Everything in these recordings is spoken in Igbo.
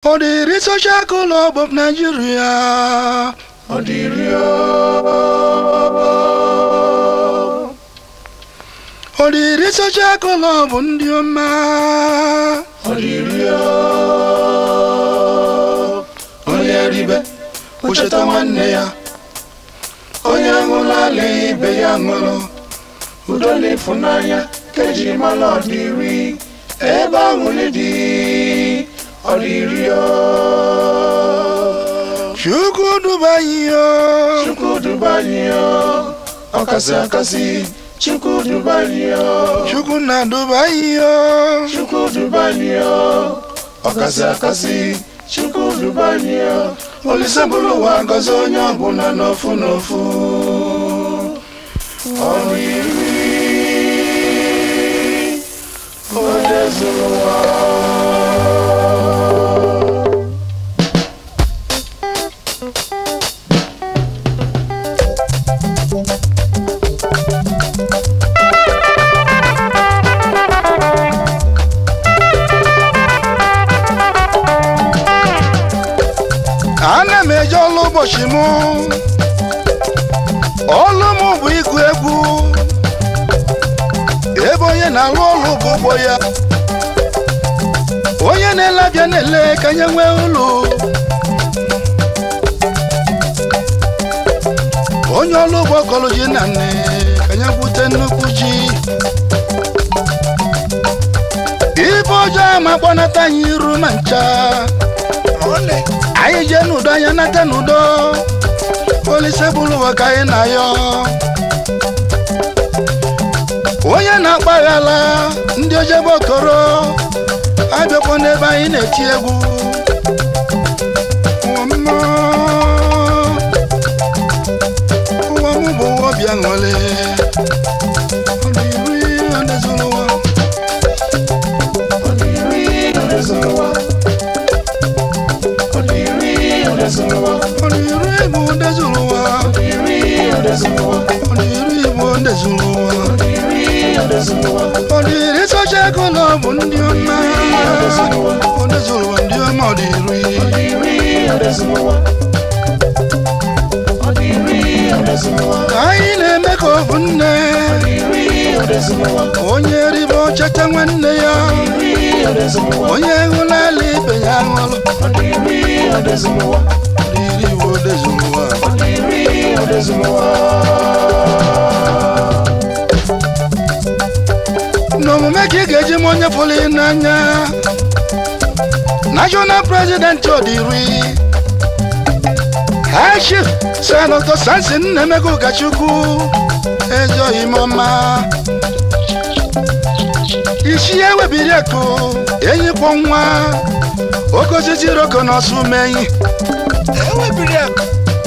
Ọdịrị Social Club of Nigeria. Ọdịrị Ọdịrị Social Club ndị ọma. Ọdịrị onye ribe o cheta nwanne ya onye ṅụrụ ala ibe ya ṅụrụ udo na ịfụnanya ka eji mara ọdịrị ebe aṅụrị dị ọdịrị Chukwu duba anyị o. Chukwu duba anyị ọkasị akasị Chukwu duba anyị Chukwu na-duba anyị o. Chukwu duba anyị ọkasị akasị Chukwu duba anyị Olise bụrụ ụwa gọzie onye ọbụla n'ofu n'ofu ọdịrị onye zụrụ ụwa ana m eje ọlụ ụbọchị m ọlụ m bụ ịgụ egwu ebe onye na-alụ ọlụ bụ ụgbọ ya onye na-ele abịa na-ele ka nye nwee ụlọ onye ọlụ ụgbọ kọlụ ji na nne ka nye gwute nnukwu ji ibe ọjọọ ama gbanata anyị iru ma ncha anyị jee n'udo anya nata n'udo olise bụrụ ụwa ka anyị na-ayọ onye na-akpaghala ndị ojebe okoro abịakwa n'ebe anyị na-eti egwu ụwa m ụwa m bụ ụwa obi aṅụrị ọ dị iri ọ na-ezuru ụwa ọdịrị onye zụrụ ụwa ọdịrị onye zụrụ ụwa ọ dị iri bụ ndị zuru ụwa ọdịrị onye zụrụ ụwa ọ dị iri bụ ndị zuru ụwa ọdịrị onye zụrụ ụwa ọ dịrị Social Club ndị ọma ndị zuru ụwa ndị ọma ọ dị iri ọdịrị onye zụrụ ụwa ọdịrị onye zụrụ ụwa ka anyị na-eme ka ọ bụ nne ọdịrị onye zụrụ ụwa onye ribe ọchata nwanne ya ọdịrị onye zụrụ ụwa onye hụlala ibe ya ṅụrụ ọdịrị onye zụrụ ụwa dịrị iwu ode zuru ụwa ọdịrị onye zụrụ ụwa n'omume ka ị ga-eji m onye fụrụ ị n'anya national president ọdịri high chief senatọ sansin nnemego ụkọchukwu ezoghị m ọma isi ya ewebiri ekụ enyi kwọ nwa oke osisi roko na ọsụ menyi ewebiri ekụ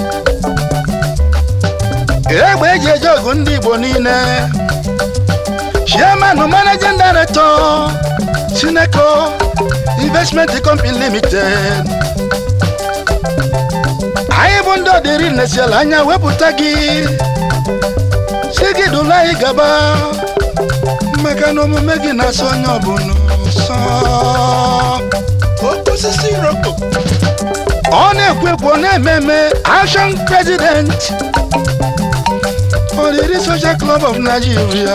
egbe eji eje ọgụ ndị igbo niile chairman managing director sineco investment company limited anyị bụ ndị ọdịrị nesiala anya wepụta gị si gị dụla anyị gaba maka na omume gị na-asọ onye ọbụla ụsọ osisi iroko ọ na-ekwu ekwu ọ na-eme eme action president ọdịrị social club of nigeria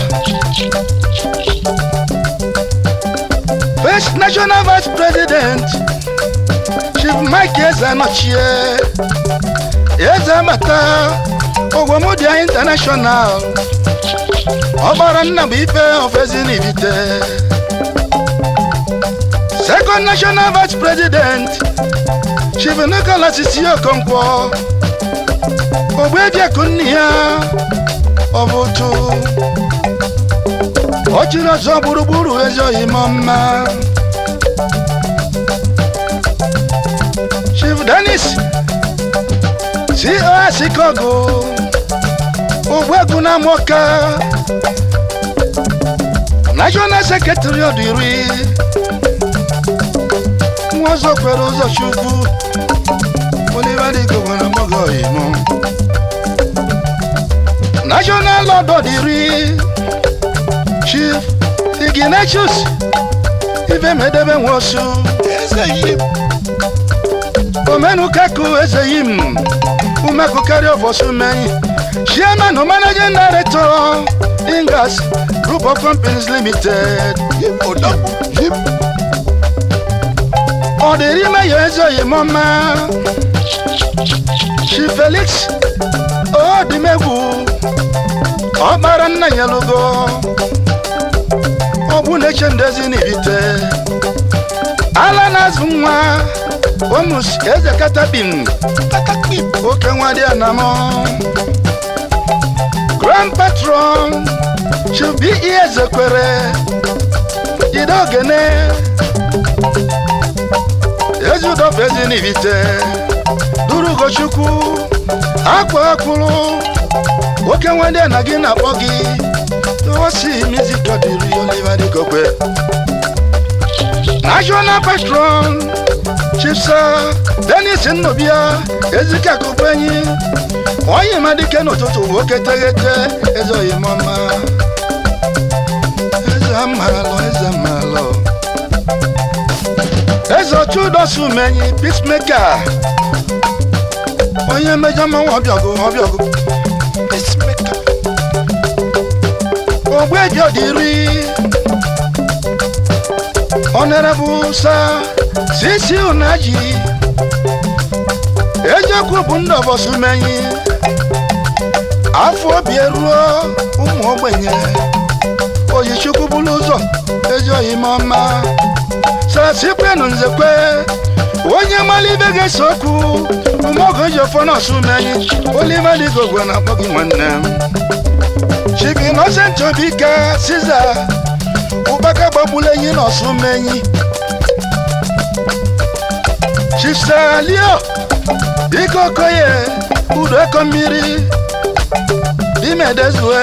first national vice president chief mike ezanochie ezebata ogwomodia international ọgbara nna bụ ife ofezinibite second national vice president chief nicholas isiokonkwo ogbebiaku nne ya ọ bụ otu ọ chịrị ọzọ gburugburu ezoghị m mma chief denis cos kogo ogbuegwu na moka national secretary ọdịri nwa ọzọ kwere ụzọ chukwu onibadigo nwere mọgọ imo national lord ọdịri chief ignatius ife medebe nwosu omenukaku ezeyim umeku carry of osumenyi chairman or managing director ingas group of companies limited ọdịrịmeyo ezoghị m ọma chi felix odimegwu ọkpara nna ya lugo ọ bụ na-eche ndezi n'ibite ala na-azụ nwa omus eze katapin oke nwa dị anamọ grand patron chubi ihe ezekwere jide ogene ezi ụdọfụ ezi n'ibite duru ugochukwu akwa akpụrụ oke nwa ndị na gị na-akpọ gị osi music ọdịrị oliver dịkokwe national patron chipsa denis nnobia ezikakụkwenyi onye ma dike n'ụtụtụ nwoke teghete ezoghị m ọma eze amalụ eze amalụ eze chudosumenyi peacemaker onye mejọ mmanwụ ọbịọgụ ọbịọgụ peacemaker ogbeji ọdịri honorable sa sisi unaji eziokwu bụ ndị ọbọsumenyi afọ obi eruo ụmụ ogbenye oyichukwu bụrụ ụzọ ezi oyime ọma sasikwenụ nzekwe onye malibe ga-ese okwu umeogo ji ofọ n'ọsumenyi olive dịgogwe na-akpọ gị nwanne m chief innocent obika siza ụkpaka gbagbula enyi n'ọsumenyi chief salio biko okoye udo eko mmiri bimedezue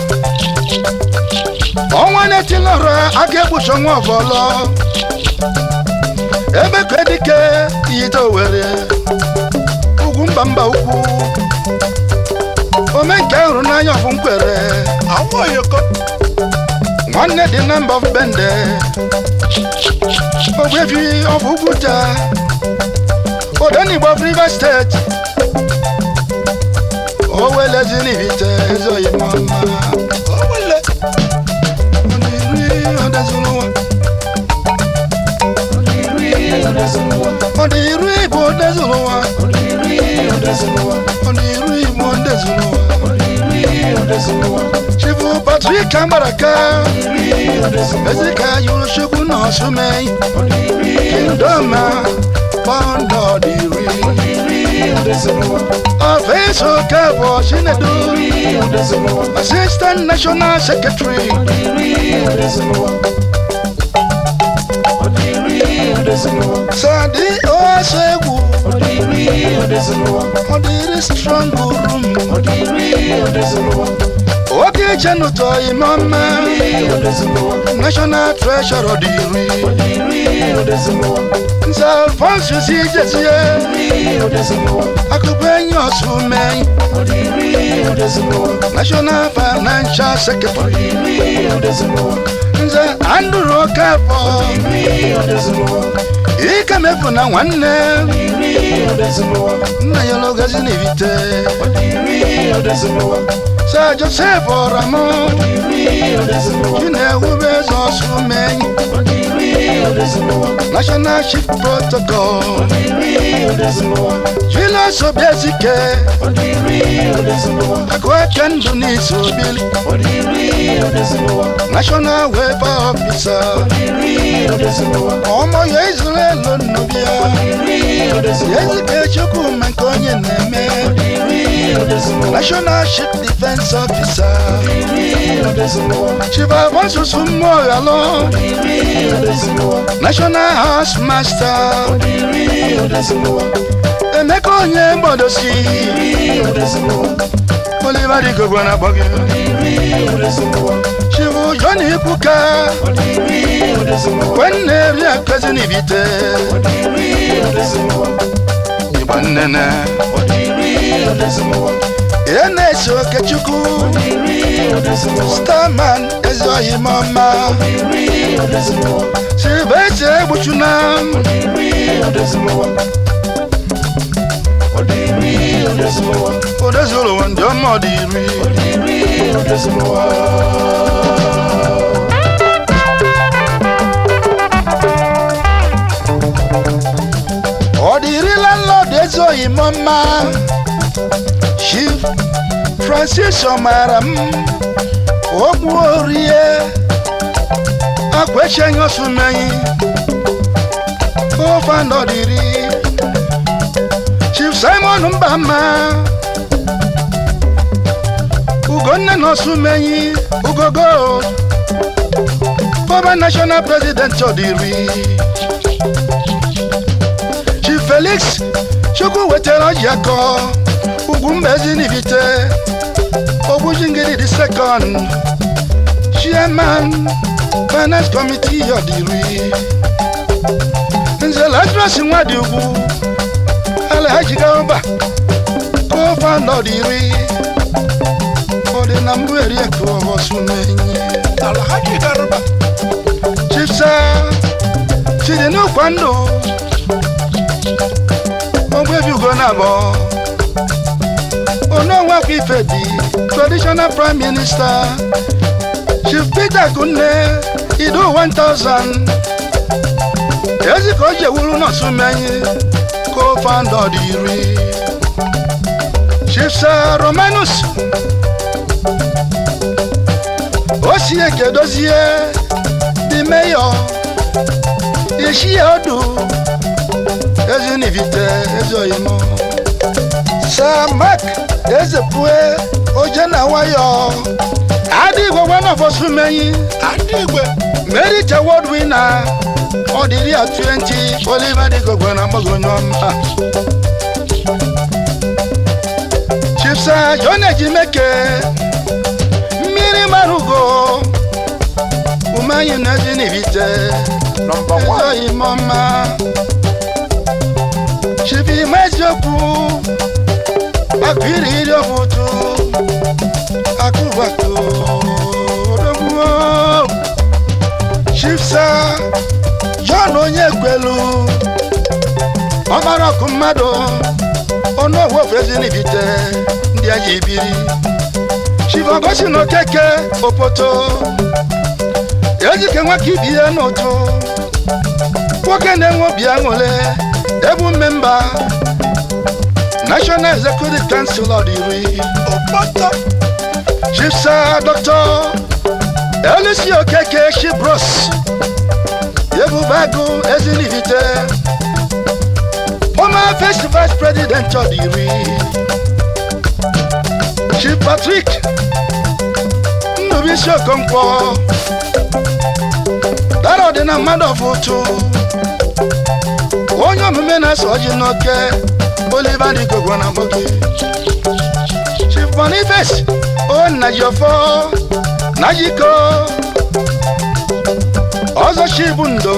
ọnwa na-etilọra aka egbuchi ọnwa ọbọlọ ebe ka edike iyite owere ugwu mba mba ukwu ome nke hụrụ n'anya ọbụ nkwere nwanne dị na mba bende ogbefi ọbụ ugwu taa odenigbo of rivers steeti owelezilibite ezoghị m ọma ọdịri ọdezụlụwa ọdịru igbo odezụlụwa ọdịru igbo odezụlụwa chifu patrik ambaraka ezika yuruchukwu na ọsụmeyi kindoma pọndọ ọdịri ọfeso kebụ chinedu assistant national secretary sadi oaso egwu ọdịri strong room oke chenụtọ ime ọma national treasure ọdịri nze alfonsus ijezie akụkọ enyi ọsụmeyi national financial secretary nze andrew okafọ ike mefu na nwanne nna ya logazi n'ibite sa joseph ọramọ chinewube eze ọsụmeyi national chief protocol julius obiezike akụaka ndụ n'isi obili national welfare officer ọmọ ya israel nnubia ezike chukwuma nke onye na-eme national chief defense officer chief afonsusu mmụọ ghalọ national house master emeka onye mgbodosi oliver digogbo na akpọ gị chifu joni ikwuka kwenne ri akezi n'ibite igba nnene ihe na-esi okechukwu starman ezi ohi mọma silvestre egbuchuna ọdịri odezilowa ọdịri odezilowa odezuru ụwa ndị ọma ọ dị iri ọdịri odezilowa ọ dị iri landlord ezoghị m mma chief francis ọmara m okwu orie akwecheghị osumeyi ofe nọdịri chief simon mbama ugonne na osumeyi ugogo former national president ọdịri chief felix chukwu wetara ọjị akọ ugwu mbezi n'ibite ogbujingiri the second chairman finance committee ọdịri nze lazarus nwadị ugwu alhaji garba co-founder ọdịri ọdị na mbụ eriekụ ọhọsumenyi alhaji garba chief sir chidi n'ụkwa ndụ ogbebi ugo na abụọ ononwakwa ife dị traditional prime minister chief peter kunne ido 1000 ezi ka o ji ewuru nọsumenyi co-founder dị iri chief sir romanus osieke dozie dị mayor ishie odu ezinivite ezoyimo sir mark ezepue oje na nwayọ adịgwe wanọfọsumenyi adịgwe merit award winner ọdịrị ya 20 oliver dịgogwe na mgbagonyọma chipsa john ejimeke mmiri marugo umeanyi na ezinivite nọmba 1 ezoyimọma chibi ma eziokwu akụiri iri ọfụtụ akụbatu odogbuo chifsa john onye kwelu ọmara ọkụ mmadụ ọnụ ọgwụ ofu ezinibite ndị aji ibiri chifogosi na okeke opoto ejike nwaka ibi ihe n'ụtụ nwoke na-enwe obi aṅụle ebu mmemba national executive council ọdịri okpọtọ chifsa dr elisi okeke shibros ebubagu ezinivite former first vice president ọdịri chief patrick nnubisi okonkwo dara ọdịna mmadụ ọfụtụ onye omume na-asa ọjị n'oke oliver dịgogo na gbogi chief boniface o najiofo najiko ọzọ chibu ndo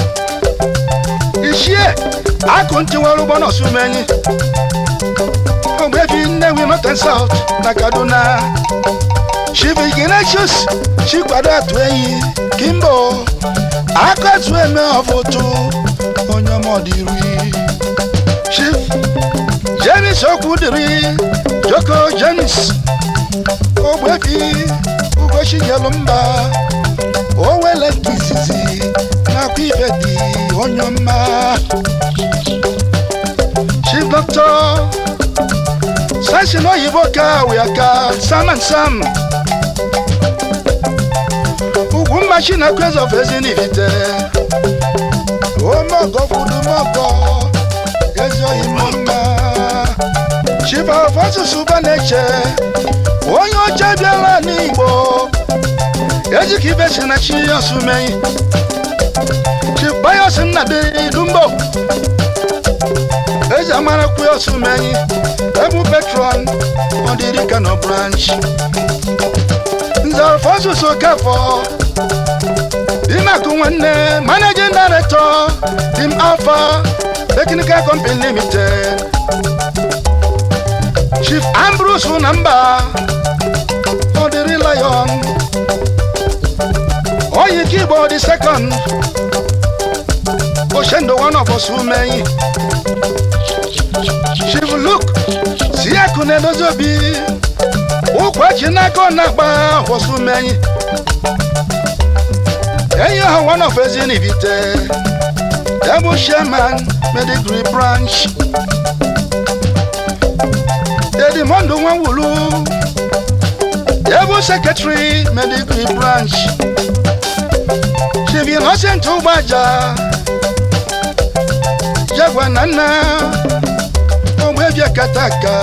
ichie akụ ntị nwere ụgbọ n'osumenyi ogbebi nnewi northern south na kaduna chief ignatius chikwado atụ enyi kimbo akọtụ eme ọfụtụ onye ọmọdịri chief james okwudiri joko james ogbebi ugochiyelu mba owele nke izizi nakwa ife dị onye ọma chief doctor sasin oyibo ka wiaka sam and sam ugwu mmachi na kwez of ezinivite omogo kwudumogo ezi oyimo mma chief of asụsụ baneche onye oche bịara n'igbo ejika ibe si na chi osumeyi chief bayos nnadi dumbo eji amara kwe osumeyi ebu petron ọdịrị kano branch nze alfonsus okafọ dimakụ nwanne managing director dim alpha technical company limited chief ambrose unamba ọdịrị lion oyike igbo the second oshendo one of us umeyi chief luke si akụ na-edozi obi ụkwa chi n'aka ọ na-agba ọsụ umeyi enyi ọha one of ezinivite ebu chairman medigree branch edimondo nwanwulu ebu secretary medigree branch chief innocent ụgbaja jagwa na nna ogbebia kataka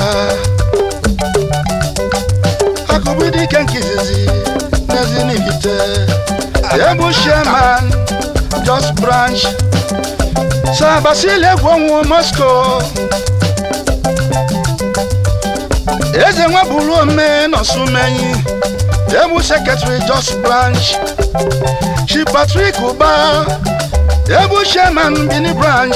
akụbụdị ike nke izizi n'ezinivite ebu chairman just branch sa basile egwu ọnwụ moscow eze nwa bụrụ ome nọsumenyi ebu secretary just branch chi patrick ụba ebu chairman bini branch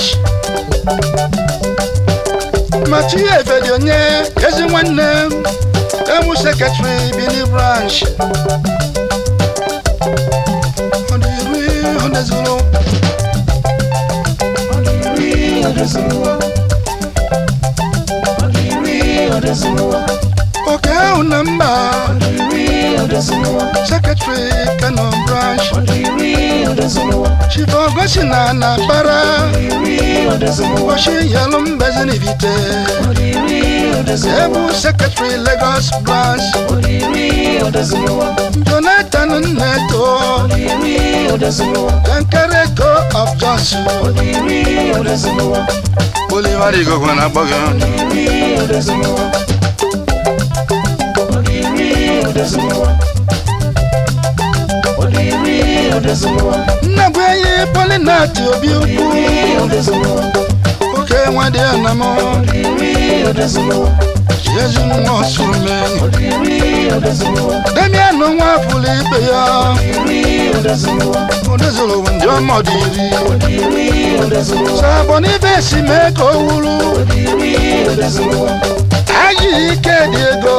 matie efedi onye ezi nwanne m ebu secretary bini branch ọ dị iri ọ dezuru oke ahụ na mba secretary kano branch chief ogosi na na bara oshi yelu mbezinivite ebu secretary lagos branch jonathan nneto kankereko of johnson oliver igogwe na akpọ gị nnagwu enyi polinati obi ukwu oke nwadị anamọ ezinwa osume demianụ nwa fụlụ ibe ya odezụrụ ndị ọmọdụ iri sabọ n'ibe si mee ka o wuru ayi ike dị ego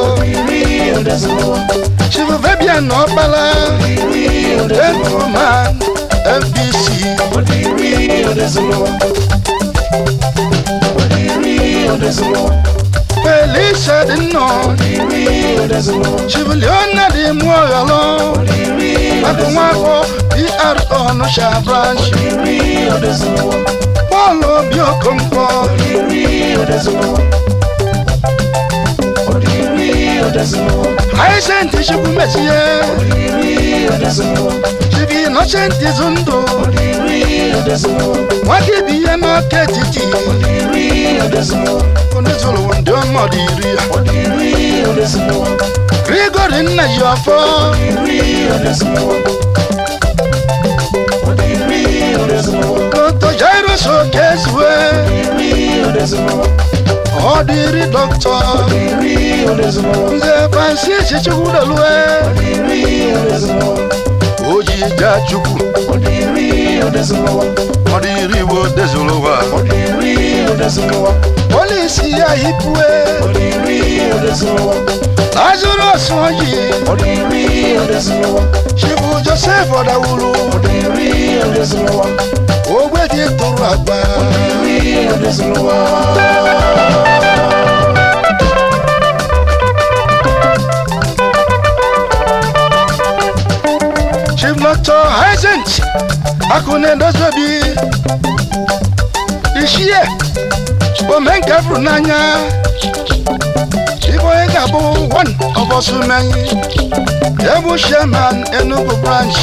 chivuvebian na ọkpala efuman fbc felisa dị nnọọ chivuliona dị mụ ọghọlọ akụ nwafọ pr ọnụcha branch bọọlụ obi okonkwo Hyacinth chukwu mesie chibi innocent zundu nwaka ibi ihe n'ọka etiti onezụrụ ndị ọmọdụ iri ya grigori nna ji ọfọ dr jairus okezue ọ dịrị dọkịta nze francis chukwudolue oji ja chukwu ọ dịrị igbo dezụrụ ụwa polisi ya hipue lazarus oji chibu joseph ọdawuru ogbe dị tụrụ agba chief dr hyacinth akụna-edozobi ishie omenka furu n'anya ibo onye ga-abụ one of osumenyi ebu chairman enugu branch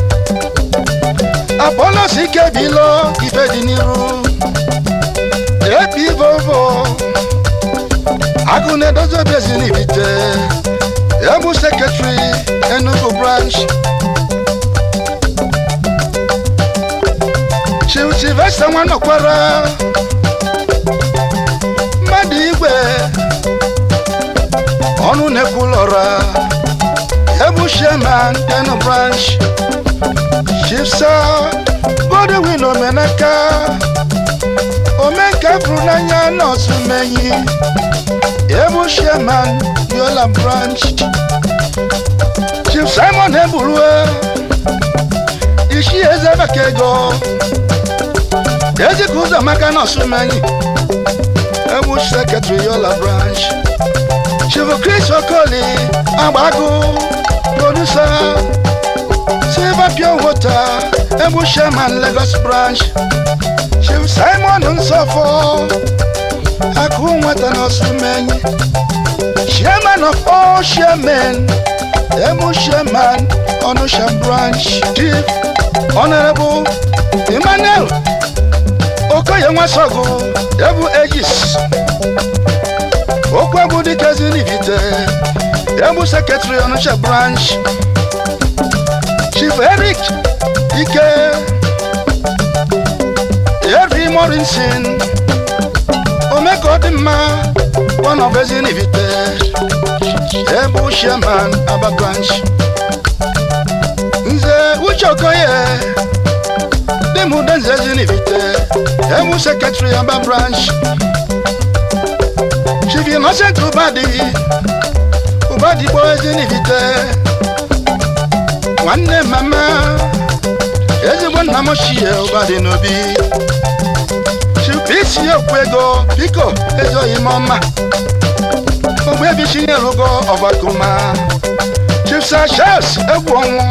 apollos ikebilo ife dị n'iru epi vovo akụna-edozobi ezinibite ebu secretary enugu branch chief sylvester nwanọkwara mmadụ igwe ọnụ na-ekwulọra ebu chairman enu branch chief sir godwin omenaka omenka furu n'anya nọọsụ menyi ebu chairman yola branch chief simon eburue isi eze maka ego ejika ụzọ maka nọọsụ menyi ewu sekretary yola branch chifu chris okoli agbago producer silver pure water ewu chairman lagos branch chief simon nsọfọ akụ nwata nọọsụ menyi chairman of all chairmen ewu chairman onusha branch chief honorable emmanuel okoye nwasogo ebu egis okwu egwu dikezi n'ibite ebu sekretary onitsha branch chief eric ike eri morinson omeka ọdịmma one of ezi n'ibite ebu chairman aba branch nze uche okoye dimude nze ezi n'ibite ebu secretary aba branch chief innocent ubadi ubadi gbo ezi n'ibite nwanne mama ezigbo nna m ochie ụbadị n'obi chipisi okwu ego biko ezoghị m ọma ogbebi chinyelugo ọbakuma chipsa charles egwu ọnwụ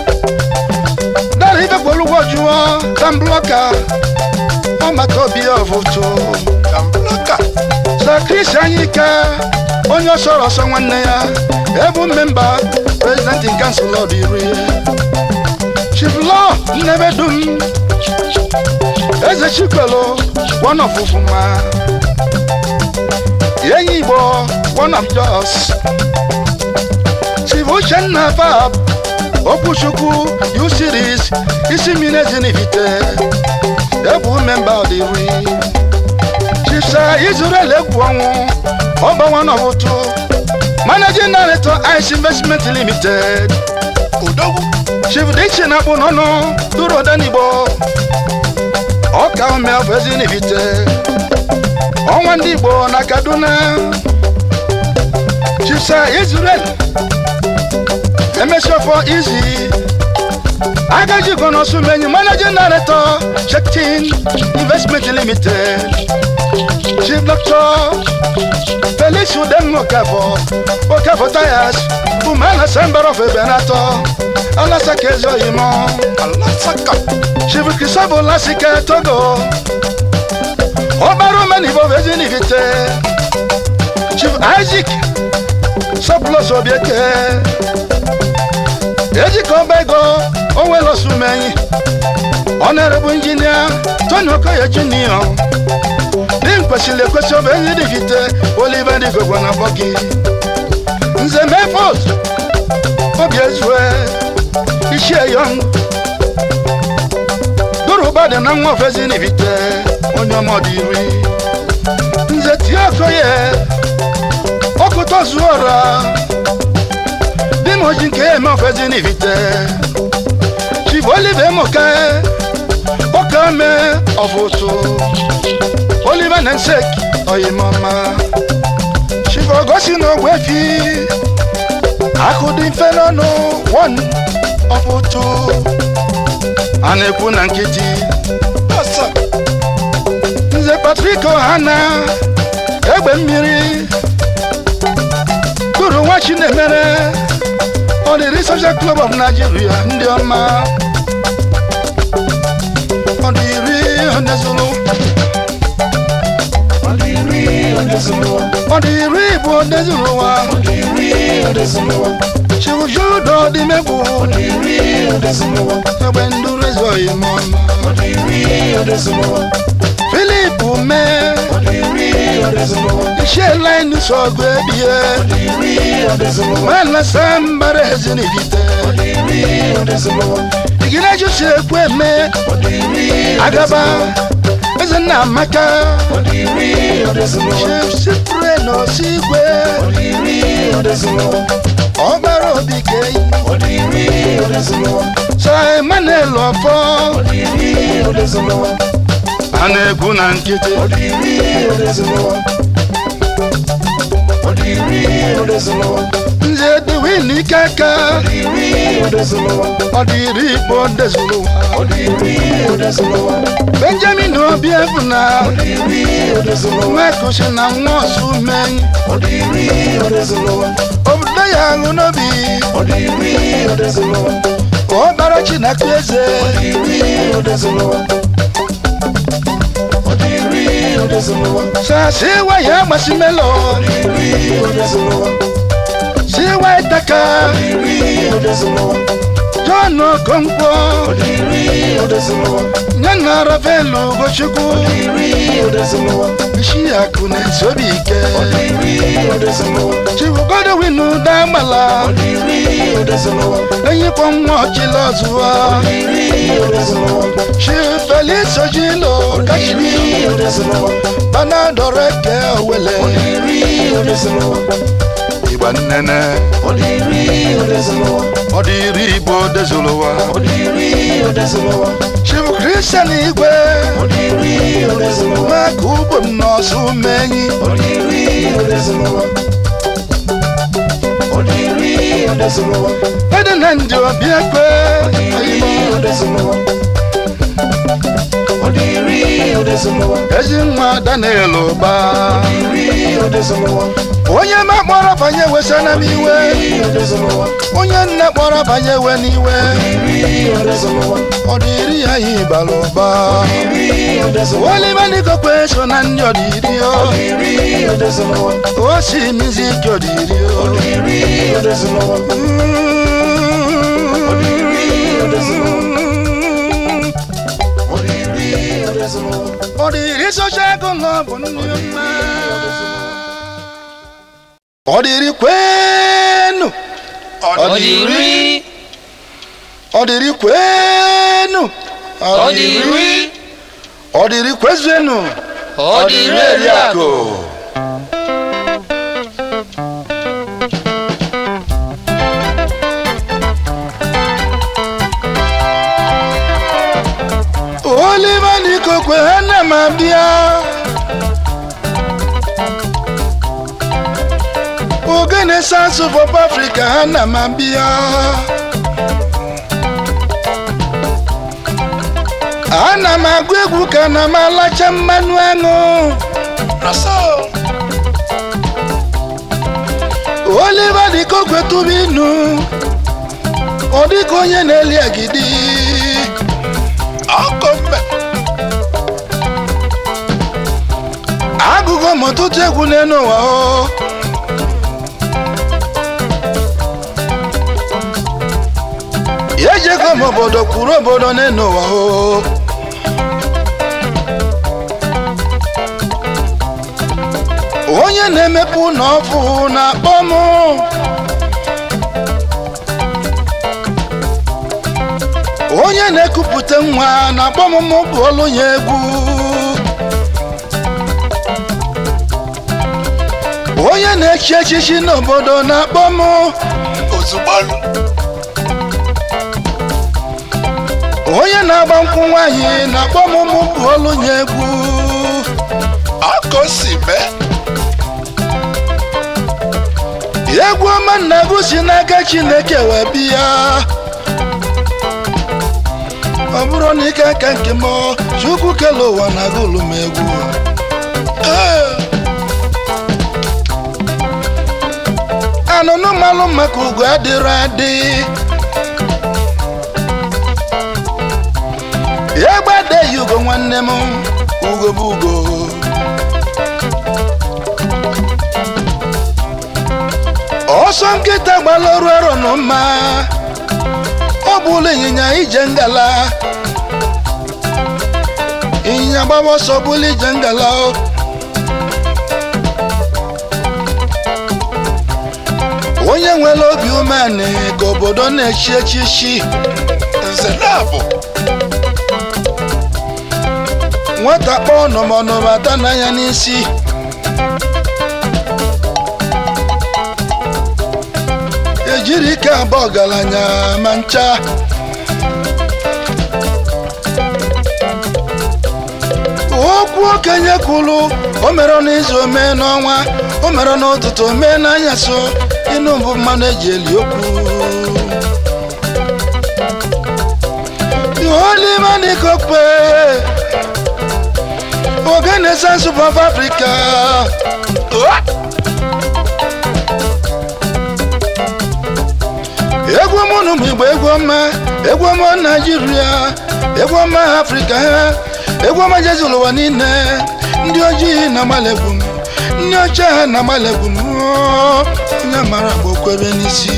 dara ibekpolugbo jụọ tambloka ọmata obi ọvụtụ Kambloka. sakris anyike onye ọsọrọ ọsọ nwanne ya ebu mmemba president in council of iri chief law nnebedum eze chikwelu one of ufuma enyi igbo one of jos chief uchenna fab okwuchukwu u series isi mmiri ezinivite ebu memba of iri chief sir israel egwu ọnwụ ọba one of ụtụ managing director ice investment limited Odogwu. chief dichi na-akpụ n'ọnụ duru odenigbo ọka ome ọbụ ezinivite ọnwa ndị igbo na kaduna chief sir israel emesiofọ izi agaji gonosumenyi managing director chektin investment limited chief doctor felix udem okafọ okafọ tires umana sember of ebenato alasaka ezoyimo Alasaka. chief christophe lasike togo ọbara omenibo vezinivite chief isaac soplos obieke ejika ọba ego onwelosumenyi honorable engineer tony okoye junior dị kwesịrị ekwesị ọba enyi dịvite oliver digogwa na bọgi nze mefos obi ezue ichie yọng duruba dị na nwa ofezi n'ivite onye ọmọdụ iri nze tie okoye ọkụtọ zuo ọra dị m oji nke ya eme ofezi n'ivite chief oliver emoke ọka me ọbụtụ oliver nensek oyimọma chief ogosi na ogwefi akụ dị mfe n'ọnụ one ọbụtụ a na-ekwu na nkịtị Asa. nze patrik ohana egbe mmiri tụrụ nwa chinemere ọdịrị social club of nigeria ndị ọma ọdịrị onezulu Ọdịrị Odezuluwa. ọdịrị bụ onezulu ụwa Ọdịrị Odezuluwa. chiwujudo ọdịmegbu Ọdịrị Odezuluwa. egbe nduru ezoghị m ọma Ọdịrị Odezuluwa. filip mee Ọdịrị Odezuluwa. iṣẹ́ láìní sọ̀gbọ́ ebie Ọdịrị Odezuluwa. mẹ́lẹ̀ sẹ́ńbàrẹ̀ ezinivite Ọdịrị Odezuluwa. ìgìnàjò si ekwu eme Ọdịrị agaba eze nna amaka Ọdịrị Odezuluwa. chief sipre n'osi igwe Ọdịrị Odezuluwa. ọgbara obi keyi Ọdịrị Odezuluwa. sa emmanuel ọfọ Ọdịrị Odezuluwa. a na-egwu na nkịtị Ọdịrị Odezuluwa. Ọdịrị Odezuluwa. nze diwin ikeke Ọdịrị Odezuluwa. ọdịrị igbo dezuru ụwa ọdịri odezụlụwa benjamin obiefuna ọdịri odezụlụwa mekusi na nwaosu menyi ọdịri odezụlụwa obodo ya aṅụ n'obi ọdịri odezụlụwa ọbara chineke eze ọdịri odezụlụwa ọdịri odezụlụwa sasi waya gbasimelo ọdịri odezụlụwa si waitaka ọdịri odezụlụwa john okonkwo ọdịri odezụlụwa nyana ravelu gochukwu ọdịri odezụlụwa ishiaku na-esi obi ike ọdịri odezụlụwa chibugodowinu dagbala ọdịri odezụlụwa enyikwo nwa ọchịla ọzụwa ọdịri odezụlụwa chi felis ojilo kachiri ọdịri odezụlụwa banadoreke owele ọdịri odezụlụwa igba nnene ọdịri odezụlụwa ọdịri igbo dezụlụwa ọdịri odezụlụwa chibu kristian igwe ọdịri odezụlụwa maka ugbo m n'ọsụ menyi ọdịri odezụlụwa ọdịri odezụlụwa ede na ndị obiekwe ọdịri odezụlụwa ọdịri odezụlụwa ezi nwa daniel ụba ọdịri odezụlụwa onye ma kpọrọ banye wesana m iwe ọdịri odezụlụwa onye nne kpọrọ banye we n'iwe ọdịri odezụlụwa ọ dịrị ya ihe bara ụba ọdịri odezụlụwa olimanigokwe so na ndị ọdịri o ọdịri odezụlụwa o si mizi ike ọdịri o ọdịri odezụlụwa ọdịri odezụlụwa ọdịrị socha ego nọ bụ nne mma ọdịrị kwenu ọdịri ọdịrị kwenu ọdịri ọdịrị kwezuenu ọdịri eriakụ olimanigokwe ana m abịa ogene sansu pop africa ana m abịa ana m agụ egwu ka na m alacha mmanụ aṅụ oliva dịka okwe tụba inu ọ dịka onye na-eli agidi agụgụ m ọtụtụ egwu n'elu ụwa o ejego m obodo kwuru obodo n'elu ụwa o onye na-emepe ụlọ ọfụ na-akpọ m onye na-ekupụta nwa na-akpọ m mụ bụ olu ya egwu onye na-echi echichi n'obodo na-akpọ m ozugbo onye na-agba nkwụ nwaanyị na-akpọ m mụ bụ olu ya egwu aka o si mee egwu ọma nna bụ si n'aka chineke wee bịa ọ bụrụ na ike aka nke m chukwu kele ụwa na agụlụ m egwu Ee. anụnụ malụ maka ugo adịrọ adị egbe adeghị ugo nwanne m ugo bụ ugo ọsọ nkịta gbala ọrụ arọ nọ mma ọ bụla ịnyịnya ije ngala ịnyịnya gbaba ọsọ bụla ije ngala o onye nwere obi umeanị ka obodo na-echi echichi nze na-abụ nwata kpọọ nọmọnọmata n'anya n'isi ejiri ike abụọ ọgaranya ma ncha okwu okenye kwuru o mere n'izu omee n'ọnwa o mere n'ụtụtụ omee n'anyasụ ịnụ mbụ mmanụ eji eli okwu Olimani Kokpe Ogene Sansu of Africa egwu ọmụnụ m igbo egwu ọma egwu ọma naijiria egwu ọma afrịka egwu ọma jezi ụwa niile ndị ojii na-agbalị egwu m ndị ọcha ha na-agbalị egwu m onye mara bụ kwebe n'isi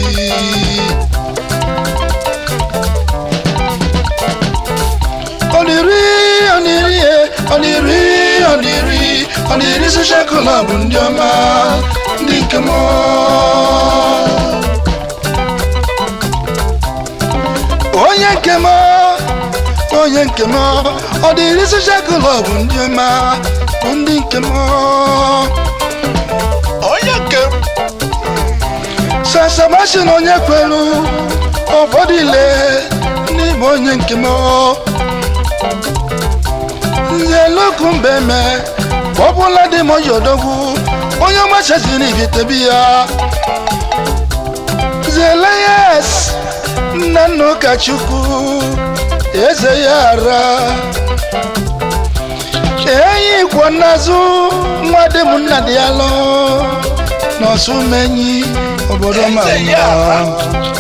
oniri oniri oniri oniri oniri social club ndị ọma ndị nke m onye nke m onye nke m ọ dịrị social club ndị ọma bụ ndị nke m onye nke m sasabasin onye kwelu ụfọdụ ile n'ime onye nke m nze loku mbeme ọbụla dị m ojodogwu onye ọmachaziri ibitebi ya zelayes nna nna ụkọchukwu eze ya ara enyi kwọ n'azụ nwa dị m nna dị ya lọ n'ọsụmenyi obodo Eze ya ara. mama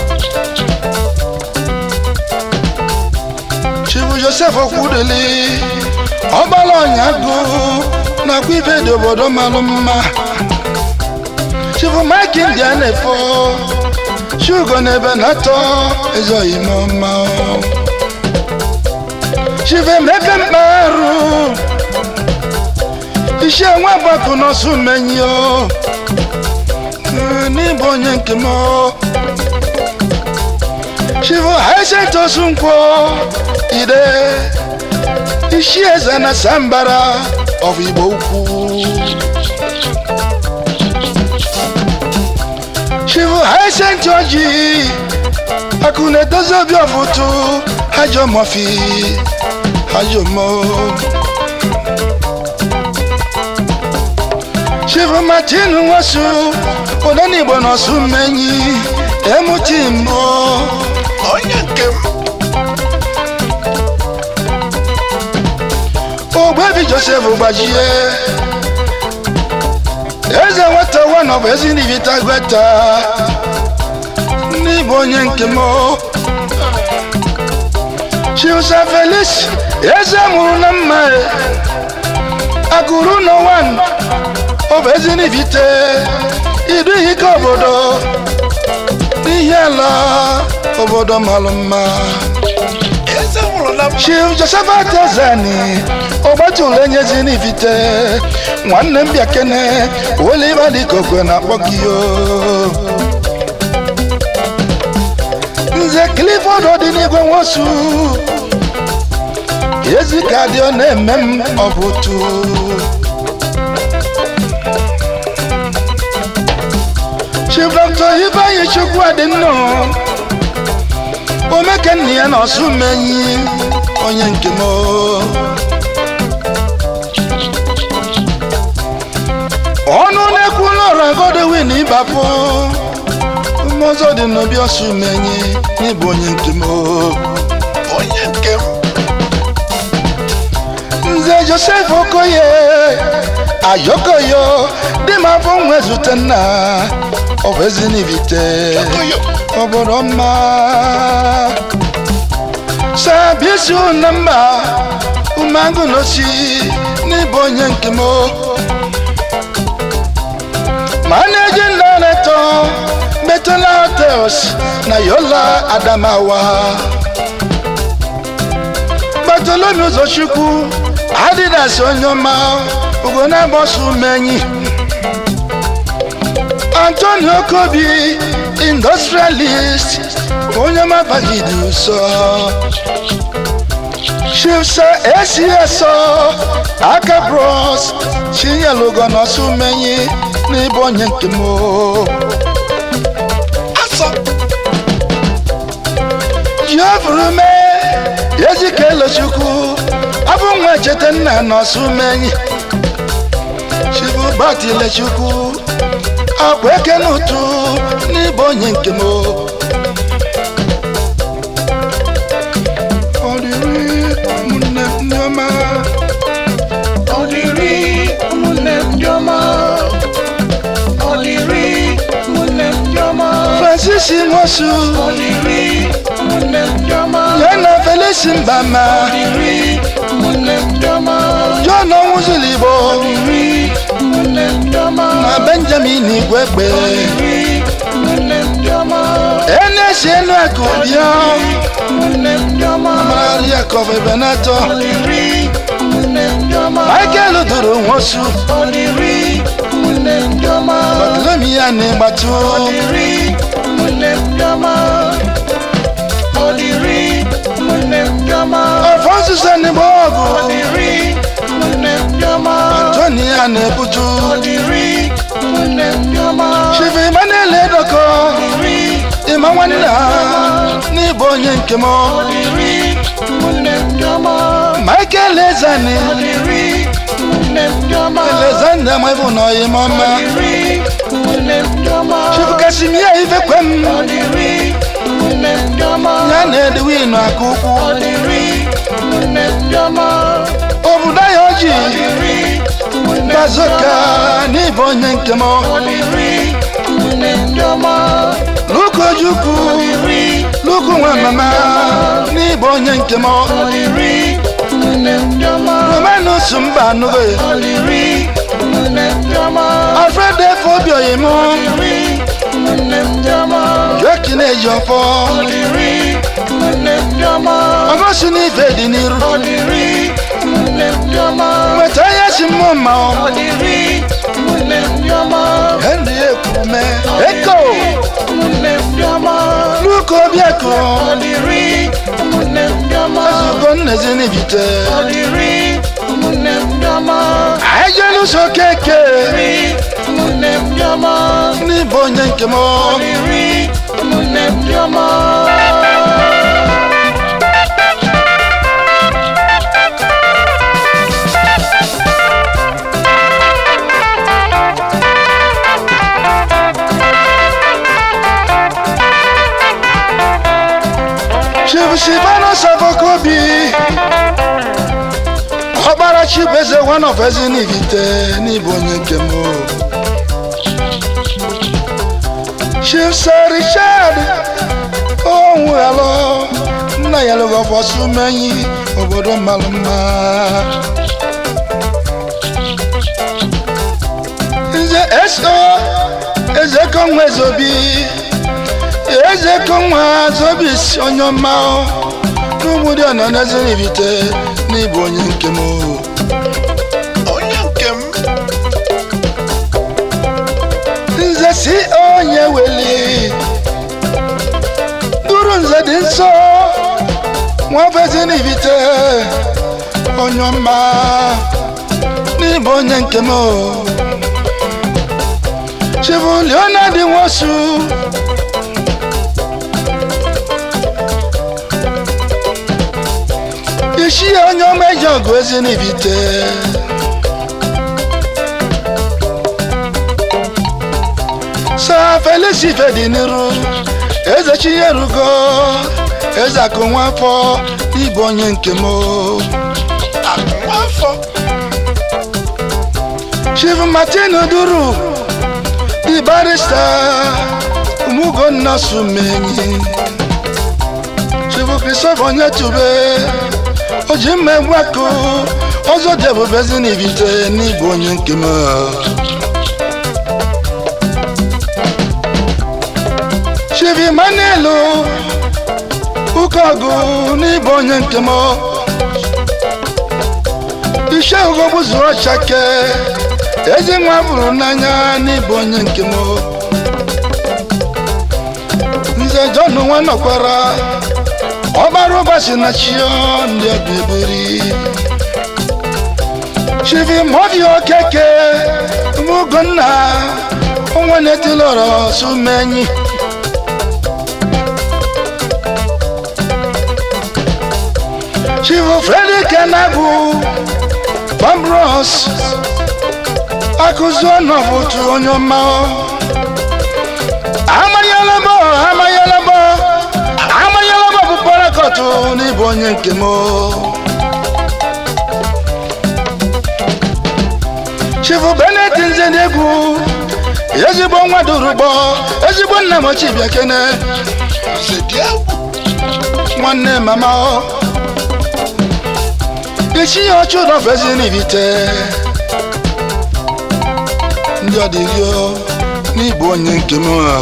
chibu josef okwudeli ọgbala ọnyagụ nakwa ibe dị obodo malụ mma chibu mike india na-efo shugo n'ebe na-atọ ezoghị m ọma chibu emeka mkparụ isi enwe agbapụ n'ọsụ menyi o n'ịbụ onye nke m chibu haisent osunkwọ ide isi eze na sambara of igbo ukwu chibu haisent oji akụ na-edozi obi ọfụtụ hajọ mọfi hajọ mo chibu martin nwosu odenigbo n'ọsụ mmenyi emuti mbụ onye nke m ogbebi josef gbajie eze nweta nwa bụ ezi n'ivita gweta n'ịbụ onye nke m chiusa felis eze mụrụ na mma akụrụ n'ụwa ọ bụ ezi n'ivite idu ike obodo n'ihe ala obodo malụ mma eze nwụrụ na m chief josephat ozani ọgbatụlụ enyezi n'ivite nwanne m bịa kene oliva dịka okwe na-akpọ gị o nze clifford ọdịnigwe nwosu ezi ka dị ọ na-eme m ọbụtụ chief dr ibeanyi chukwu adịnnọ omekenna ya na ọsụ menyi onye nke m ọnụ na-ekwu n'ọrụ agodewin ịbapụ mmụzọ dị n'obi ọsụ menyi n'ịbụ onye nke m onye nke m nze josef okoye ayokoyo dị m afọ nwe zute nna ọ bụ ezi n'ibite oyo obodo mma sabisu na mba umangu n'osi n'ịbụ onye nke m managing director metala hotels na yola adamawa bartolomew ụzọchukwu adidas onye ọma ugonabọsụ menyi antonio kobi industrialist onye mabagidi ụsọ chifsa esiesọ aka bros chinyelugo n'ọsụ menyi n'ịbụ onye nke m asọ jiofurume ezike elochukwu abụ nwa cheta nna n'ọsụ menyi chibu batilechukwu akwa eke n'ụtụ n'ịbụ onye nke m ọ dịrị nwosu Ọdịrị ụmụnne m ndị ọma. ya na felisi mbama Ọdịrị ụmụnne m ndị ọma. john ọnwụzụligbo Ọdịrị ụmụnne m ndị ọma. na benjamin igwegbe Ọdịrị ụmụnne m ndị ọma. enesi enu akụ bịa ụmụnne m ndị ọma. marari akọbe benato Ọdịrị ụmụnne m ndị ọma. michael duru nwosu Ọdịrị ụmụnne m ndị ọma. bartolomi ya na ịgbatu Ọdịrị ụmụnne m ndị ọma. Ọdịrị ụmụnne m ndị ọma. alfonso n'igbo ọgụ Ọdịrị ụmụnne m ndị ọma. antoni ya na-ebutu Ọdịrị ụmụnne m ndị ọma. chief emmanuel edoko Ọdịrị ịma nwanne ha n'ịbụ onye nke m Ọdịrị ụmụnne m ndị ọma. michael ezani Ọdịrị ụmụnne m ndị ọma. alexander mwebu na oyimọma Ọdịrị ụmụnne m ndị ọma. chief kasimia ifekwem Ọdịrị ụmụnne m ndị ọma. ya na edwin aka ukwu Ọdịrị ụmụnne m ndị ọma. obodo ya oji Ọdịrị ụmụnne m ndị bazoka ọma. n'ịbụ onye nke m Ọdịrị ụmụnne m ndị ọma. luka ojukwu Ọdịrị luku nwa mama n'ịbụ onye nke m Ọdịrị ụmụnne m ndị ọma. romanus mba anụghị Ọdịrị ụmụnne m ndị ọma. alfred efe obi oyim Ọdịrị ụmụnne m ndị ọma. joki na-eji ọfọ Ọdịrị ụmụnne m ndị ọma. ọgọsi n'ife dị n'iru Ọdịrị ụmụnne m ndị ọma. nweta ya si mmụ mma Ọdịrị ụmụnne m ndị ọma. henry ekwume eko Ụmụnne m ndị ọma. luka obiako Ọdịrị ụmụnne m ndị ọma. ezugo nnezi n'ibite Ọdịrị ụmụnne m ndị ọma. ejeluso keke Ọdịrị ụmụnne m ndị ọma. n'ịbụ onye nke m Ọdịrị ụmụnne m ndị ọma. chibusibano safokobi ọkpara chibeze one of ezi n'ibite n'ịbụ onye nke m chifsa richard onwughalo nna ya lụgọfọsumenyi obodo mmalụ mma nze so ezekonwa ezobi ezekonwa zobis onye ọma n'ụmụdị ọnọ n'ezinibite n'ịbụ onye nke m Onye nke m. nze si onye weli duru nze dị nsọ nwafezinibite onye ọma n'ịbụ onye nke m chibu leonard nwosu isi onye ọma eji ọgụ ezinibite sa felisi fedi n'iru eze chinyerugo eze akụ nwafọ ịbụ onye nke m Nwafọ. chief martin duru di barista umugonna sumenyi chief christopher onyetube oji mma egwu akụ ọzọ dị ebube ezinibite n'ịbụ onye nke m chief emmanuel ụkọgụ n'ịbụ onye nke m ise ugogbu zuru ọchake ezi nwa bụrụ n'anya n'ịbụ onye nke m nze john nwa nọkwara ọgbara ụbọchị na chio ndị ọbịbiri chivi movi okeke mugonna onwe na-etilọrọ sumenyi chivu fredi kenabu bambros akụzi ọnọbụtu onye ọma amanyelebo amanyelebo amanyelebo bụ parakọtụ n'ịbụ onye nke m chifu benet nze n'egwu ezigbo nwa durugbo ezigbo nna m ochie bịa kene nwanne mama ọ isi ya ọchụ dọfezi n'ibite ndị ọdịrio n'ịbụ onye nke m a.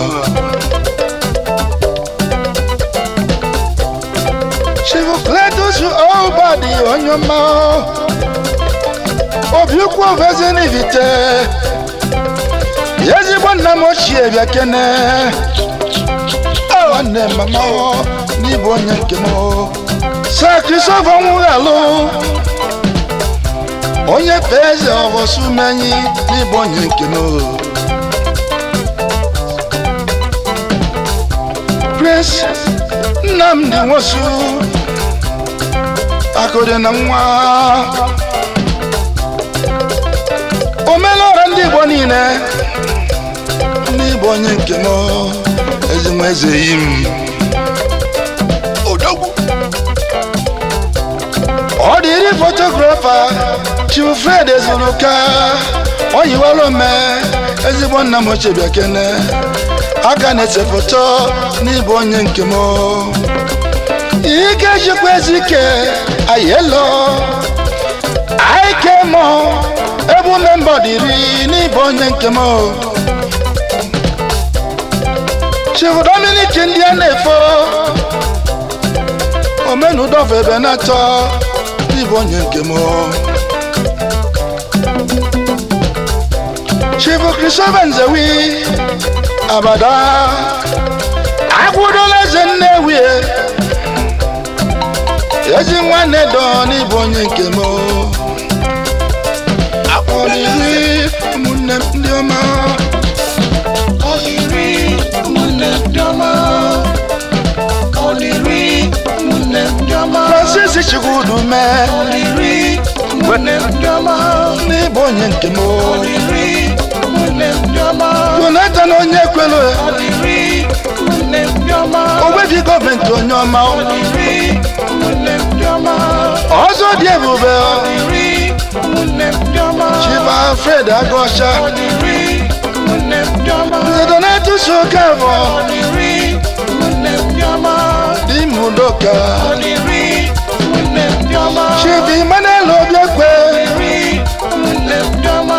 chifu kletus obadi onye ọma obi ukwu ofezi n'ibite ezigbo nna m ochie bịa kene nwanne mama ọ n'ịbụ onye nke m sa kristofa nwụghalụ onye fe eze ọbọsumenyi n'ịbụ onye nke m prince nnamdi nwosu akụdị na nwa omelọra ndị igbo niile n'ịbụ onye nke m ezinwa eze yi m odogwu ọ dịrị fotografa chifred ezuruka oyiwere ome ezigbo nna m ochie bịa kene aka na-ese foto n'ịbụ onye nke m ike jikwa ezike ayelo aike mọ ebu memba dịrị n'ịbụ onye nke m chief dominic ndị a na-efo omenudọfọ ebe na-atọ n'ịbụ onye nke m chief christopher nzewi abada agwụdola eze nnewi ezi nwanne dọ n'ịbụ onye nke m ọdịrị ụmụnne m ndị ọma ọdịrị ụmụnne ndị ọma ọdịrị ụmụnne ndị ọma francis chukwudume ọdịrị ụmụnne ndị ọma n'ịbụ onye nke m ọdịrị ụmụnne ndị ọma jonathan onye kwelu ọdịrị ụmụnne ndị ọma ogbebi gọọmenti onye ọma ọdịrị ụmụnne ndị ọma ọzọ dị ebube ọdịrị ụmụnne ndị ọma chifa fred agọcha ọdịrị ụmụnne ndị ọma donatus okafọ ọdịrị ụmụnne ndị ọma dị mudoka ọdịrị ụmụnne ndị ọma chief emmanuel obiekwe ọdịrị ụmụnne ndị ọma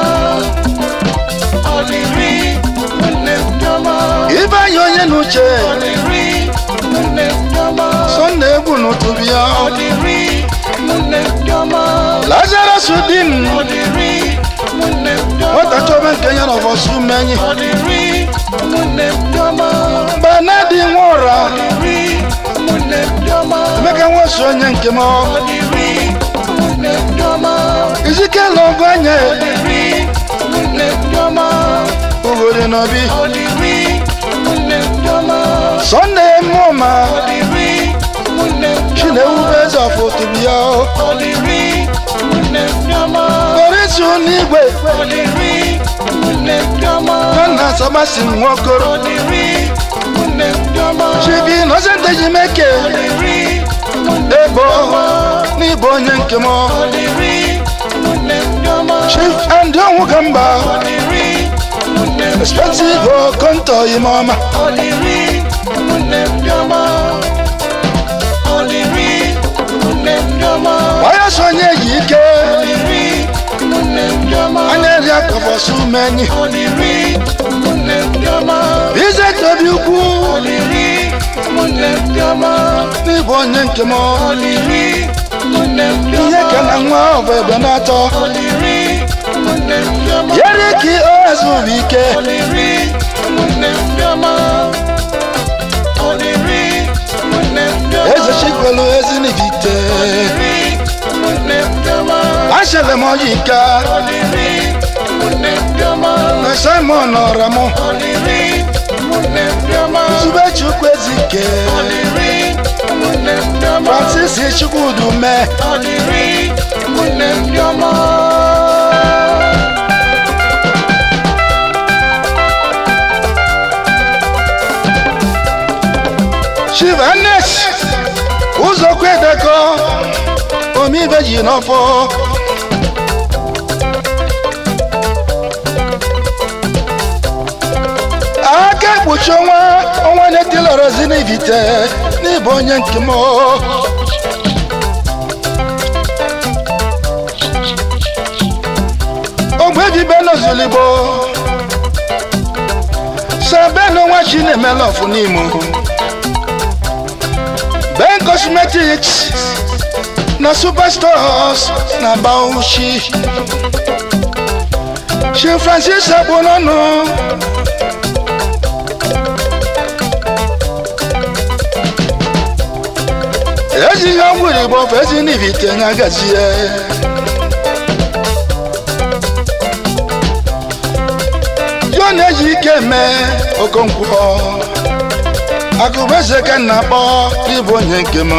ọdịrị ụmụnne ndị ọma ifeanyị onye na uche ọdịrị ụmụnne ndị ọma sọnna egwu n'ụtụbi ya ọdịrị ụmụnne ndị ọma lazarus di m ọdịrị ụmụnne ndị ọma nwata chọba nke ya na ọbọsụ menyi ọdịrị ụmụnne ndị ọma banadi nwa ụra ọdịrị ụmụnne ndị ọma emeka nweso onye nke m ọdịrị ụmụnne ndị ọma izikela ọgụ anya ọdịrị ụmụnne ndị ọma ugodi n'obi ọdịrị ụmụnne ndị ọma sọnna emụma ọdịrị ụmụnne ndị ọma chinewube eze ọfọ otubi ya ọdịrị ụmụnne ndị ọma orisu n'igwe ọdịrị ụmụnne ndị ọma nwanna sabasi nwokoro ọdịrị ụmụnne ndị ọma chibi nọsente jimeke ọdịrị ụmụnne ebo n'ịbụ onye nke m ọdịrị ụmụnne ndị ọma chief and onwu ka mba ọdịrị ụmụnne ndị ọma expensive okonto ime ọma ọdịrị ụmụnne ndị ọma ọdịrị ụmụnne ndị ọma wayọs onye yi ike ọdịrị ụmụnne ndị ọma anya eri akọbọsụ menyi ọdịrị ụmụnne ndị ọma ize tobi ukwu ọdịrị ụmụnne ndị ọma n'ịbụ onye nke m ọdịrị ụmụnne ndị ihe ọma ka na nwa ọbụ ebe na-atọ ọdịrị ụmụnne ndị ọma yeri ka ozu bụ ike ọdịrị ụmụnne ndị ọma ọdịrị ụmụnne ndị ọma eze chikwelu ezinibite ọdịrị ụmụnne ndị ọma ashere m ọyị ika ọdịrị ụmụnne ndị ọma na simon ọra m ọdịrị ụmụnne ndị ọma zube chukwu ezike ọdịrị ụmụnne ndị ọma francis chukwudu mee ọdịrị ụmụnne ndị ọma chivanes ụzọkwu edekọ omibe ji n'ọfọ nwa na-etilọrọzi n'ibite n'ịbụ onye nke m ogbe ebibe n'ozuligbo sabenu nwa chi na-emela ọfụ n'imo ben cosmetics na superstores na bauchi chi francis agbonọnụ ejighị ọgwụ igbo ofe ezi n'ibite nya gazie yo na-eji ike eme okonkwo akụbeze ka nna akpọ ịbụ onye nke m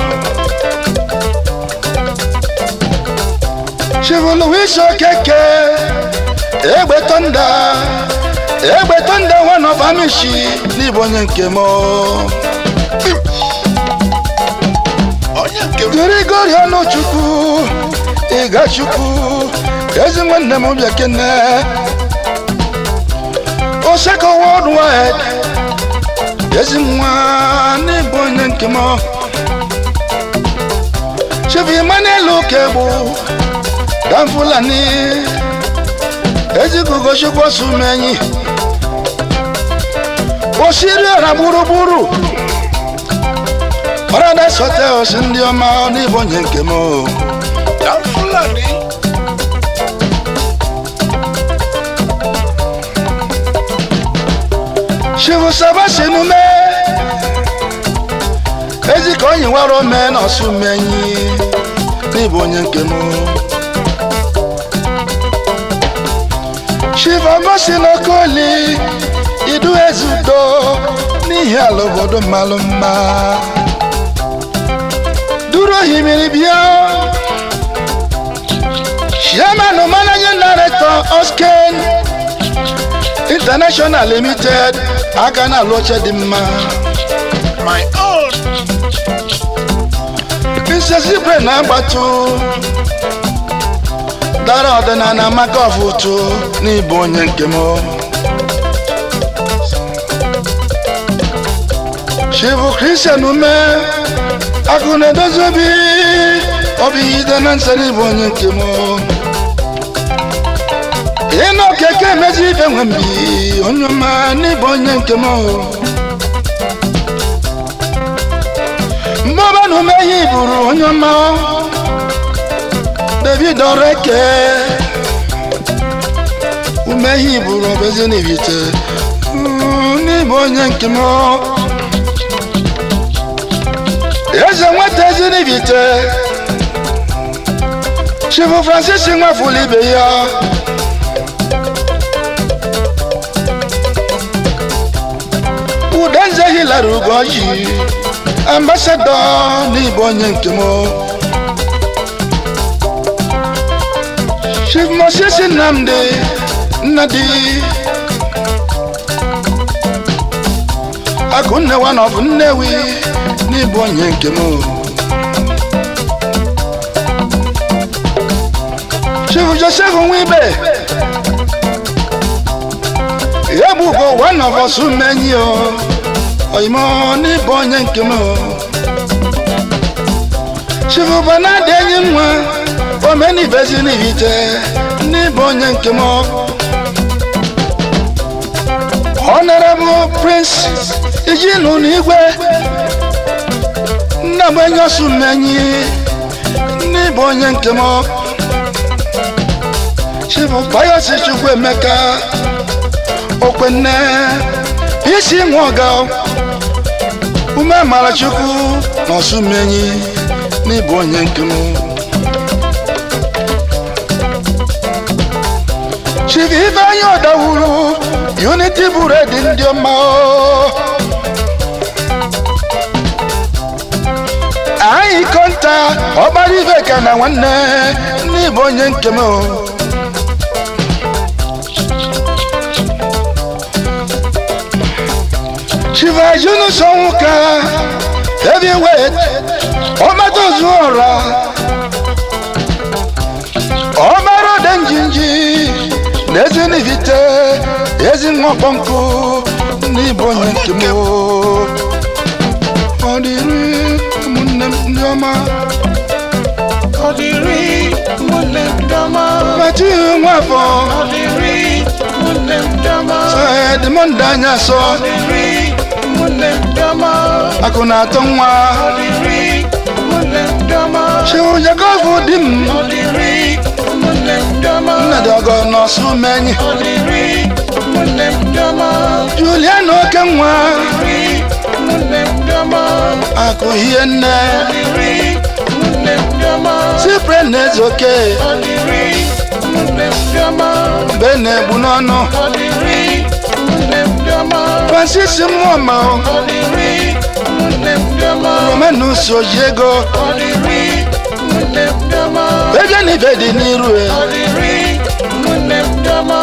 chivoluwis okeke egbe tonda egbe tonda one of amishi n'ịbụ onye nke m onye nke m grigori ọnụchukwu ịgachukwu ezi nwanne m bịa kene oseko worldwide ezi nwa n'ịbụ onye nke m chief emmanuel okegbu dan fulani ezigugo chukwu sumenyi osiri ọra gburugburu paradise hotels ndị ọma n'ịbụ onye nke m na fulani chief sabasi nume ezi ka onyi nwere ome na ọsụmenyi n'ịbụ onye nke m chief agosi n'okoli idu ezudo n'ihi ala obodo mmalụ mma duru ohimiri bịa chairman managing director osken international limited aka na-alụ oche dị mma my own nsesibre na-agbatụ dara ọdịnala maka ọfụtụ n'ịbụ onye nke m chibu kristian ume akụ na-edozi obi obi ide na nsọ n'ịbụ onye nke m ịnụ okeke emezi ibe nwe mbi onye ọma n'ịbụ onye nke m mmụba na ume ihe iburu onye ọma david ọreke ume ihe iburu ọbezi n'ibite n'ịbụ onye nke m eze nweta ezi n'ibite chifu francis nwafulu ibe ya udenze hilary ugoji ambasadọ n'ịbụ onye nke m chief moses nnamdi nnadi akụnne wa na ọ bụ nnewi n'ịbụ onye nke m chief joseph nwibe ya bụ ugo one of us menyi o oyimo n'ịbụ onye nke m chief banadi enyi nwa omenibezi n'ibite n'ịbụ onye nke m honorable prince ijinu n'igwe nna m enye osu mmenyi n'ịbụ onye nke m chief bayosi chukwu emeka okwenne isi nwa ọga ume mara chukwu na osu mmenyi n'ịbụ onye nke m chief ifeanyi ọdawuru unity buredi ndị ọma o. anyị kọnta ọgbara ife ka na nwanne n'ịbụ onye nke m o. chief ajunu sonwuka heavyweight ọmatozu ọra ọmara dị njinji n'ezi n'ivite ezi nwa kpọnkụ n'ịbụ onye nke m o. ọ dịrị ụmụnne m ndị ọma Ọ dịrị ụmụnne m ndị ọma. mati nwafọ Ọ dịrị ụmụnne m ndị ọma. edemọndụ anya sọ Ọ dịrị ụmụnne m ndị ọma. akụ na-atọ nwa Ọ dịrị ụmụnne m ndị ọma. chiwụjakọfụ di m Ọ dịrị ụmụnne m ndị ọma. nnadị ọgọ nọsụ menyi Ọ dịrị ụmụnne m ndị ọma. julian oke nwa Ọ dịrị ụmụnne m ndị ọma. akụ hie nne Ọ dịrị ụmụnne m ndị ọma. sipre na eze oke Ọ dịrị ụmụnne m ndị ọma. mgbe na-egbu n'ọnụ Ọ dịrị ụmụnne m ndị ọma. francis mmụọma Ọ dịrị ụmụnne m ndị ọma. romanus oji ego Ọ dịrị ụmụnne m ndị ọma. ego na ibe dị n'iru e Ọ dịrị ụmụnne m ndị ọma.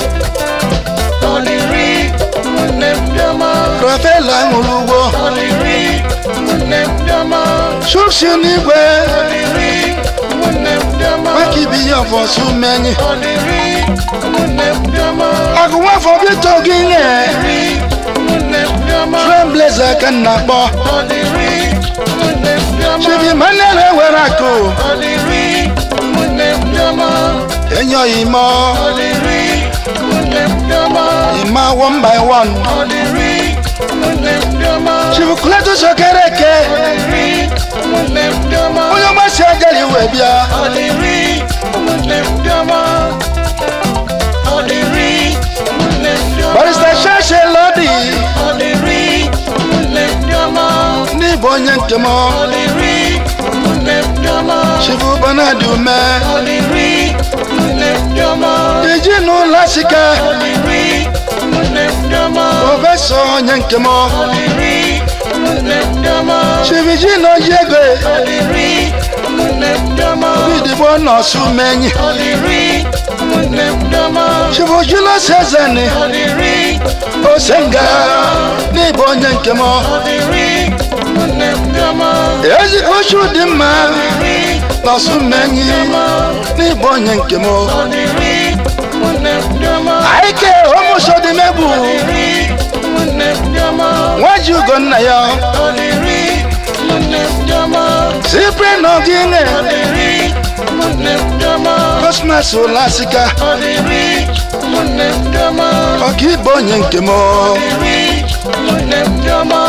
Ọ dịrị ụmụnne m ndị ọma. rafaela ṅụrụ ugbo Ọ dịrị ụmụnne m ndị ọma. shuksi n'igwe Ọ dịrị ụmụnne m ndị ọma. maka ibi ihe ọfọsụ menyi Ọ dịrị ụmụnne m ndị ọma. agụ nwafọ bito gị nye Ọ dịrị ụmụnne m ndị ọma. trembleze ka m na-akpọ Ọ dịrị ụmụnne m ndị ọma. chibi manel ewere akụ Ọ dịrị ụmụnne m ndị ọma. enyoghị ime Ọ dịrị ụmụnne m ndị ọma. ịma one by one Ọ dịrị ụmụnne m ndị ọma. chibu kletus okereke Ọ dịrị ụmụnne m ndị ọma. onye ọgbasi agari wee bịa Ọ dịrị ụmụnne m ndị ọma. Ọ dịrị ụmụnne m ndị ọma. barista shashe lodi Ọ dịrị ụmụnne m ndị ọma. n'ịbụ onye nke m Ọ dịrị ụmụnne m ndị ọma. chibu banadi ume Ọ dịrị ụmụnne m ndị ọma. iji n'ụlọ sika Ọ dịrị ụmụnne m ndị ọma. prọfesọ onye nke m Ọ dịrị ụmụnne m ndị ọma. chibi ji na oji ego Ọ dịrị ụmụnne m ndị ọma. bidigbo nọọsụ menyi Ọ dịrị ụmụnne m ndị ọma. chibu julos ezeni Ọ dịrị osenga n'ịbụ onye nke m Ọ dịrị ụmụnne m ndị ọma. ezigbo chu dị mma Ọ dịrị nọọsụ menyi n'ịbụ onye nke m Ọ dịrị ụmụnne m ndị ọma. aike ụmụsodimegbu Ọ dịrị ụmụnne m ndị ọma. nwaji ugo nna ya Ọ dịrị ụmụnne m ndị ọma. sipre na ogine Ọ dịrị ụmụnne m ndị ọma. kosmas ụlasika Ọ dịrị ụmụnne m ndị ọma. ọka ịbụ onye nke m Ọ dịrị ụmụnne m ndị ọma.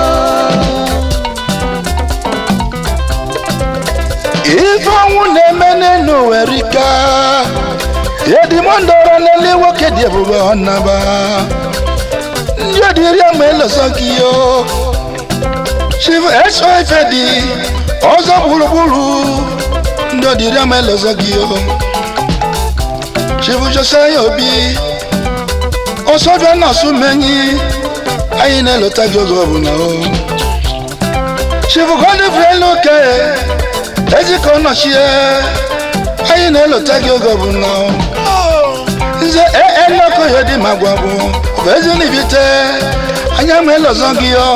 ife ọnwụ na-eme n'enu werika edimondoro n'ele nwoke dị ebube ọnaba ndị ọdịrị ama eloso gị yo chief eso ife dị ọzọ gburugburu ndị ọdịrị ama eloso gị yo chief josiah obi ọsọbịa nọsụ menyi anyị na-elota gị oge ọbụla o chief godfrey luke ezika ọnọchie anyị na-elota gị oge ọbụla nze enoko ya dị ma gwa bụ ọ bụ ezi n'ibite anya ma elọzọ gị yo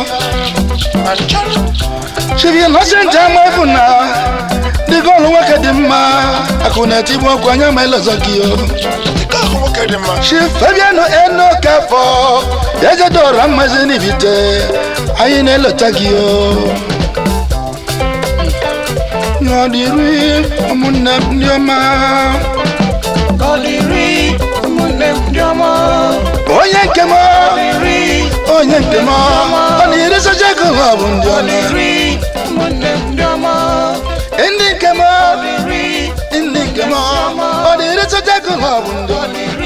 chief innocent ama efu na dị gọọlụ nwoke dị mma akụ na-etigbu ọkụ anya ma elọzọ gị yo chief fabian enokafọ ezedora mmazi n'ibite anyị na-elota gị yo n'ọdịrị ụmụnne m ndị ọma Ọ dịrị ụmụnne m ndị ọma. onye nke m Ọ dịrị onye nke m ọ na-eri soja ego ha bụ ndị Ọ ọma dịrị ụmụnne m ndị ọma. ndị nke m Ọ dịrị ndị nke m ọ na-eri soja ego ha bụ ndị Ọ ọma dịrị